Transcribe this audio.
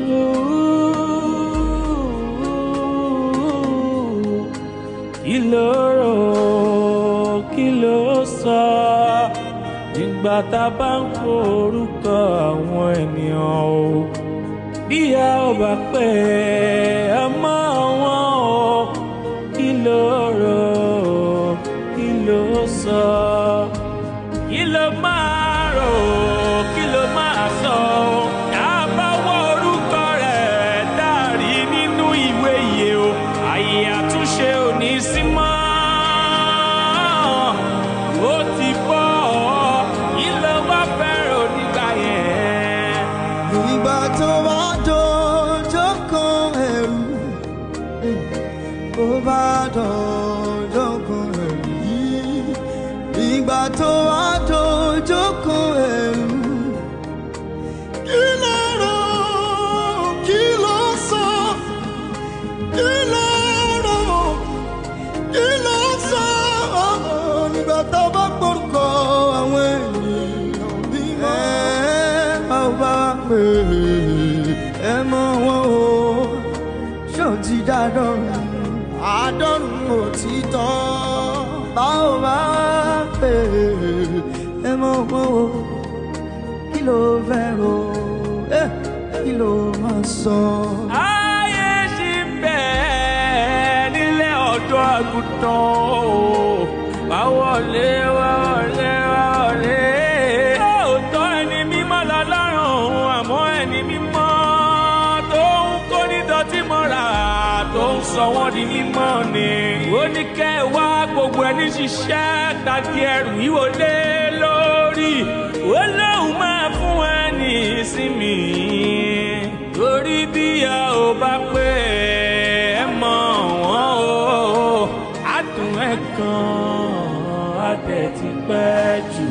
kí ló rò kí ló sọ nígbà tá a bá ń forúkọ àwọn ènìyàn o bí a ò bá pè é mọ́ wọn o kí ló rò kí ló sọ kí ló máa rò kí ló máa sọ àbáwọ̀ orúkọ rẹ̀ dárí nínú ìwé yìí o àyè àtúnṣe ò ní sí mọ́ ó ti bọ́ ọ kí ló wá fẹ́ràn nígbà yẹn. ìgbà tó bá dọjọ́ kan ẹ̀rù ó bá dọjọ́ kan ẹ̀rù yìí ìgbà tó bá dọjọ́ kan ẹ̀rù kí ló rò kí ló sọ kí ló rò kí ló sọ nígbà tó bá gbórúkọ àwọn ènìyàn bí ẹ bá bá pè ẹ mọ wọn o ṣó ti dádọ́rùn àádọ́rùn òtítọ́ bá ò bá pè ẹ mọ wọn o kí ló fẹ́ ro ẹ kí ló máa sọ. ayé ṣì ń bẹ nílé ọ̀dọ́ àgùntàn o wá wọlé wá wọlé wá wọlé. lóòótọ́ ẹni mímọ́ lọ́lọ́run àmọ́ ẹni mímọ́ tó ń kó nídọ̀tí mọ́ra tó ń sọ wọ́n di mímọ́ ni. ó ní kẹ́ ẹ wá gbogbo ẹni ṣiṣẹ́ tàbí ẹrù yíwò lé lórí. ó lóun máa fún ẹni ìsinmi torí bí a ò bá pé ẹ mọ wọn o àdùn ẹ kan á tẹ̀ ti pẹ́ jù.